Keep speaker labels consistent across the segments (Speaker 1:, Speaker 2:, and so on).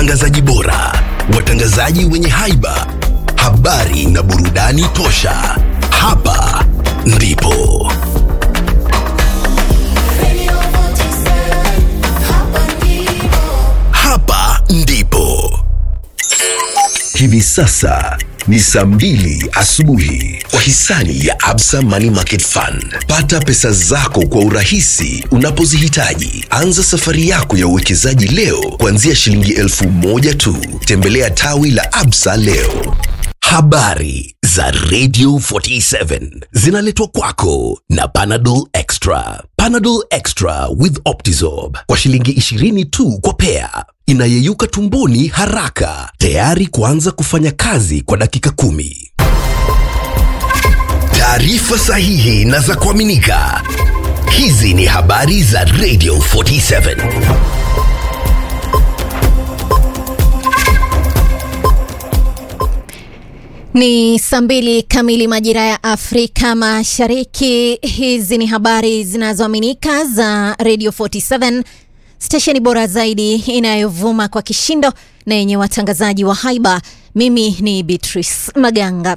Speaker 1: watangazaji bora, watangazaji wenye haiba, habari na burudani tosha. Hapa ndipo hapa ndipo hivi sasa ni saa mbili asubuhi kwa hisani ya Absa Money Market Fund. Pata pesa zako kwa urahisi unapozihitaji. Anza safari yako ya uwekezaji leo kuanzia shilingi elfu moja tu. Tembelea tawi la Absa leo. Habari za Radio 47 zinaletwa kwako na Panadol Extra. Panadol Extra with Optizorb kwa shilingi 20 tu kwa pea. Inayeyuka tumboni haraka, tayari kuanza kufanya kazi kwa dakika kumi. Taarifa sahihi na za kuaminika. Hizi ni habari za Radio 47.
Speaker 2: Ni saa mbili kamili majira ya Afrika Mashariki. Hizi ni habari zinazoaminika za Radio 47, stesheni bora zaidi inayovuma kwa kishindo na yenye watangazaji wa haiba. Mimi ni Beatrice Maganga.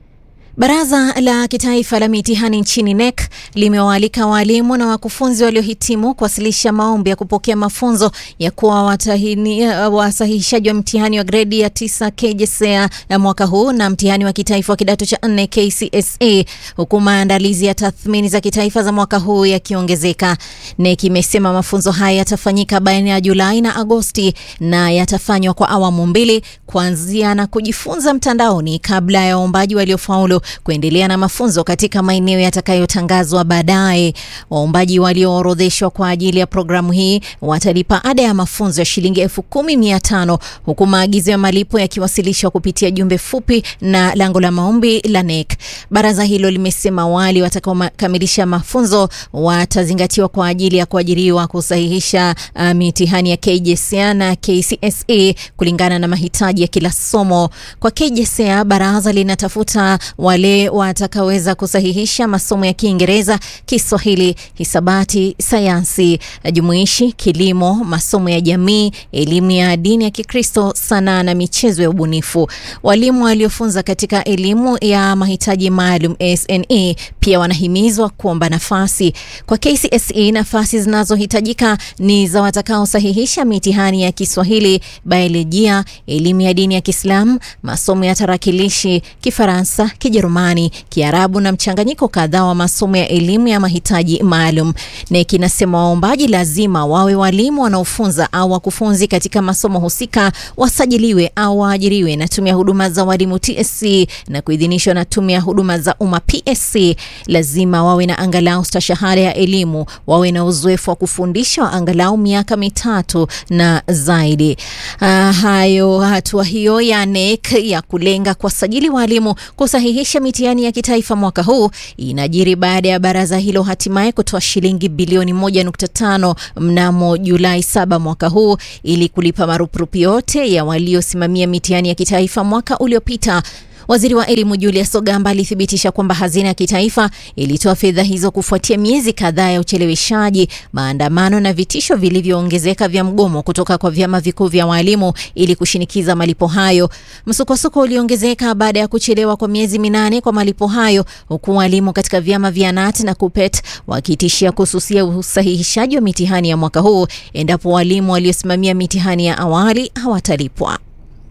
Speaker 2: Baraza la Kitaifa la Mitihani nchini NEC limewaalika waalimu na wakufunzi waliohitimu kuwasilisha maombi ya kupokea mafunzo ya kuwa wasahihishaji wa mtihani wa gredi ya tisa KJSEA ya mwaka huu na mtihani wa kitaifa wa kidato cha nne KCSE, huku maandalizi ya tathmini za kitaifa za mwaka huu yakiongezeka. NEC imesema mafunzo haya yatafanyika baina ya Julai na Agosti na yatafanywa kwa awamu mbili, kuanzia na kujifunza mtandaoni kabla ya waombaji waliofaulu kuendelea na mafunzo katika maeneo yatakayotangazwa baadaye. Waombaji walioorodheshwa kwa ajili ya programu hii watalipa ada ya mafunzo ya shilingi elfu kumi mia tano huku maagizo ya malipo yakiwasilishwa kupitia jumbe fupi na lango la maombi la NEC. Baraza hilo limesema wale watakaokamilisha mafunzo watazingatiwa kwa ajili ya kuajiriwa kusahihisha uh, mitihani ya KJSEA na KCSE kulingana na mahitaji ya kila somo. Kwa KJSEA, baraza linatafuta wale watakaweza kusahihisha masomo ya Kiingereza, Kiswahili, hisabati, sayansi jumuishi, kilimo, masomo ya jamii, elimu ya dini ya Kikristo, sanaa na michezo ya ubunifu. Walimu waliofunza katika elimu ya mahitaji maalum SNE pia wanahimizwa kuomba nafasi. Kwa KCSE, nafasi zinazohitajika ni za watakaosahihisha mitihani ya Kiswahili, biolojia, elimu ya dini ya Kiislamu, masomo ya tarakilishi, Kifaransa, Kijerumani, Kiarabu na mchanganyiko kadhaa wa masomo ya elimu ya mahitaji maalum. NEC inasema waombaji lazima wawe walimu wanaofunza au wakufunzi katika masomo husika, wasajiliwe au waajiriwe na tume ya huduma za walimu TSC na kuidhinishwa na tume ya huduma za umma PSC. Lazima wawe na angalau stashahada ya elimu, wawe na uzoefu wa kufundisha wa angalau miaka mitatu na zaidi. Uh, hayo hatua hiyo ya NEC ya kulenga kuwasajili walimu kusahihisha mitihani ya kitaifa mwaka huu inajiri baada ya baraza hilo hatimaye kutoa shilingi bilioni 1.5 mnamo Julai 7 mwaka huu ili kulipa marupurupu yote ya waliosimamia mitihani ya kitaifa mwaka uliopita. Waziri wa elimu Julius Ogamba alithibitisha kwamba hazina ya kitaifa ilitoa fedha hizo kufuatia miezi kadhaa ya ucheleweshaji, maandamano na vitisho vilivyoongezeka vya mgomo kutoka kwa vyama vikuu vya walimu ili kushinikiza malipo hayo. Msukosuko uliongezeka baada ya kuchelewa kwa miezi minane kwa malipo hayo, huku walimu katika vyama vya KNUT na KUPPET wakitishia kususia usahihishaji wa mitihani ya mwaka huu endapo walimu waliosimamia mitihani ya awali hawatalipwa.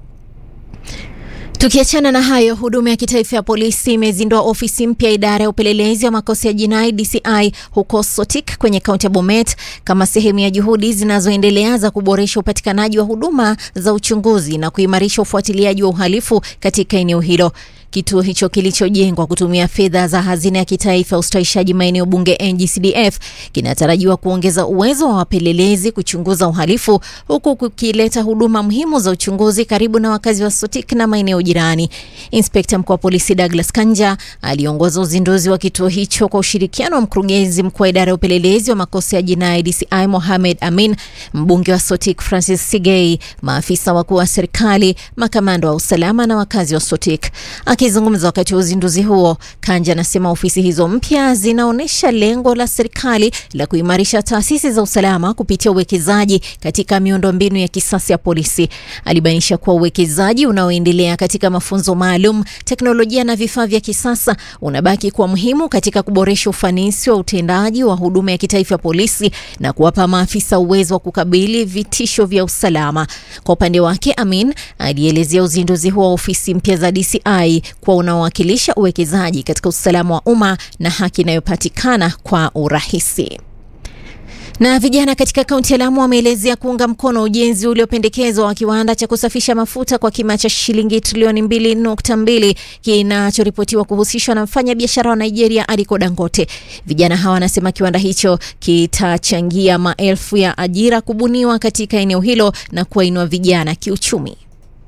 Speaker 2: Tukiachana na hayo, huduma ya kitaifa ya polisi imezindua ofisi mpya idara ya upelelezi wa makosa ya jinai DCI huko Sotik kwenye kaunti ya Bomet kama sehemu ya juhudi zinazoendelea za kuboresha upatikanaji wa huduma za uchunguzi na kuimarisha ufuatiliaji wa uhalifu katika eneo hilo. Kituo hicho kilichojengwa kutumia fedha za hazina ya kitaifa ya ustawishaji maeneo bunge NGCDF kinatarajiwa kuongeza uwezo wa wapelelezi kuchunguza uhalifu huku kukileta huduma muhimu za uchunguzi karibu na wakazi wa Sotik na maeneo jirani. Inspekta mkuu wa polisi Douglas Kanja aliongoza uzinduzi wa kituo hicho kwa ushirikiano wa mkurugenzi mkuu wa idara ya upelelezi wa makosa ya jinai DCI Mohamed Amin, mbunge wa Sotik Francis Sigei, maafisa wakuu wa serikali, makamanda wa usalama na wakazi wa Sotik. Akizungumza wakati wa uzinduzi huo, Kanja anasema ofisi hizo mpya zinaonyesha lengo la serikali la kuimarisha taasisi za usalama kupitia uwekezaji katika miundombinu ya kisasa ya polisi. Alibainisha kuwa uwekezaji unaoendelea katika mafunzo maalum, teknolojia na vifaa vya kisasa unabaki kuwa muhimu katika kuboresha ufanisi wa utendaji wa huduma ya kitaifa ya polisi na kuwapa maafisa uwezo wa kukabili vitisho vya usalama. Kwa upande wake, Amin alielezea uzinduzi huo wa ofisi mpya za DCI kuwa unaowakilisha uwekezaji katika usalama wa umma na haki inayopatikana kwa urahisi. Na vijana katika kaunti ya Lamu wameelezea kuunga mkono ujenzi uliopendekezwa wa kiwanda cha kusafisha mafuta kwa kima cha shilingi trilioni mbili nukta mbili kinachoripotiwa kuhusishwa na mfanya biashara wa Nigeria Aliko Dangote. Vijana hawa wanasema kiwanda hicho kitachangia maelfu ya ajira kubuniwa katika eneo hilo na kuwainua vijana kiuchumi.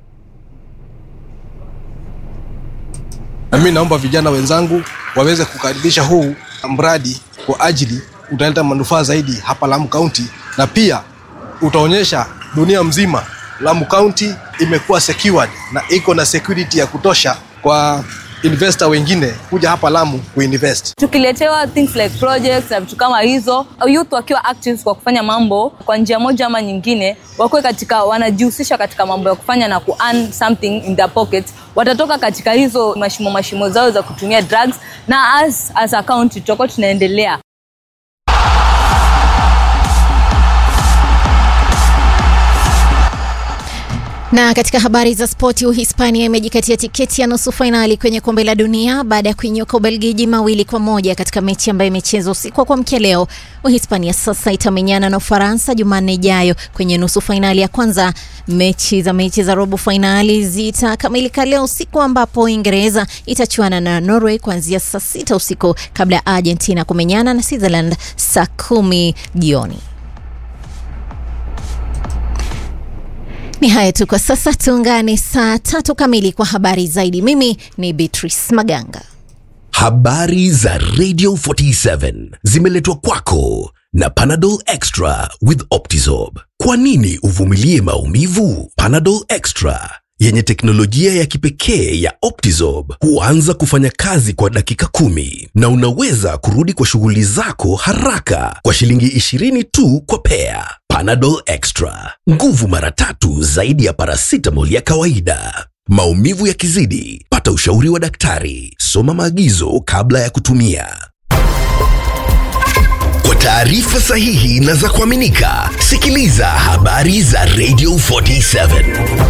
Speaker 3: Na mimi naomba vijana wenzangu waweze kukaribisha huu mradi kwa ajili utaleta manufaa zaidi hapa Lamu County, na pia utaonyesha dunia mzima Lamu County imekuwa secured na iko na security ya kutosha kwa investor wengine kuja hapa Lamu kuinvest.
Speaker 4: Tukiletewa things like projects na vitu kama hizo, youth wakiwa active kwa kufanya mambo kwa njia moja ama nyingine, wakuwe katika wanajihusisha katika mambo ya kufanya na ku earn something in their pocket, watatoka katika hizo mashimo mashimo zao za kutumia drugs, na as, as a county tutakuwa tunaendelea
Speaker 2: Na katika habari za spoti, Uhispania imejikatia tiketi ya nusu fainali kwenye kombe la dunia baada ya kuinyuka Ubelgiji mawili kwa moja katika mechi ambayo imechezwa usiku wa kuamkia leo. Uhispania sasa itamenyana na Ufaransa Jumanne ijayo kwenye nusu fainali ya kwanza. Mechi za mechi za robo fainali zitakamilika leo usiku, ambapo Uingereza itachuana na Norway kuanzia saa sita usiku kabla ya Argentina kumenyana na Switzerland saa kumi jioni. Ni haya tu kwa sasa, tuungane saa tatu kamili kwa habari zaidi. Mimi ni Beatrice Maganga.
Speaker 1: Habari za Radio 47 zimeletwa kwako na Panadol Extra with Optizorb. Kwa nini uvumilie maumivu? Panadol Extra yenye teknolojia ya kipekee ya Optizorb huanza kufanya kazi kwa dakika kumi na unaweza kurudi kwa shughuli zako haraka kwa shilingi 20 tu kwa pea. Panadol Extra, nguvu mara tatu zaidi ya paracetamol ya kawaida. Maumivu yakizidi, pata ushauri wa daktari. Soma maagizo kabla ya kutumia. Kwa taarifa sahihi na za kuaminika, sikiliza habari za Radio 47.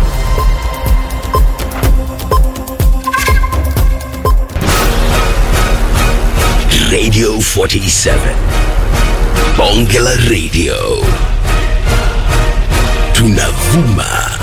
Speaker 1: Radio 47. Bonge la Radio. Tunavuma